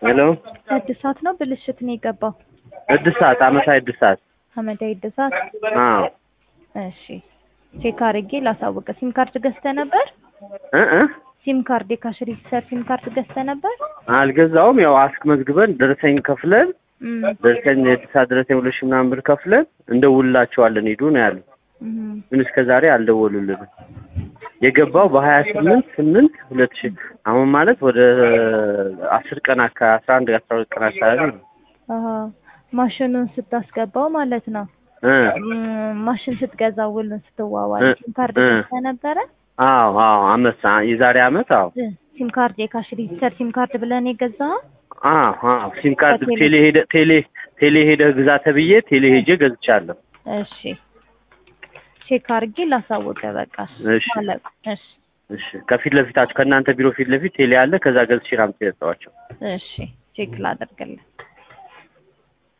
ሄሎ እድሳት ነው ብልሽት ነው የገባው? እድሳት አመታዊ እድሳት አመታዊ እድሳት። አዎ እሺ ቼክ አድርጌ ላሳውቅ። ሲም ካርድ ገዝተህ ነበር? እ እ ሲም ካርድ የካሽ ሬጂስተር ሲም ካርድ ገዝተህ ነበር? አልገዛውም። ያው አስመዝግበን ደረሰኝ ከፍለን እም፣ ደረሰኝ የእድሳት ደረሰኝ ሁለት ሺህ ምናምን ብር ከፍለን እንደውላቸዋለን ሂዱ ነው ያሉ። እም፣ ግን እስከ ዛሬ አልደወሉልንም። የገባው በሀያ ስምንት ስምንት ሁለት ሺህ አሁን ማለት ወደ አስር ቀን አካባቢ አስራ አንድ አስራ ሁለት ቀን አካባቢ ነው። አሀ ማሽኑን ስታስገባው ማለት ነው። እ እም፣ ማሽን ስትገዛ ውሉን ስትዋዋል እ ሲም ካርድ እ ገዝተህ ነበረ? አዎ አዎ አመት የዛሬ አመት አዎ እ፣ ሲም ካርድ የካሽ ሬጂስተር ሲም ካርድ ብለን የገዛኸው? አዎ አዎ ሲም ካርድ ከቴሌ- ቴሌ ሄደ ቴሌ ቴሌ ሄደህ ግዛ ተብዬ ቴሌ ሄጄ ገዝቻለሁ። እሺ ቼክ አድርጌ ላሳውቅህ። በቃ እሺ ማለት እሺ እሺ ከፊት ለፊታችሁ ከእናንተ ቢሮ ፊት ለፊት ቴሌ አለ። ከዛ ገዝቼ ነው የሰጠኋቸው። እሺ ቼክ ላደርግልህ።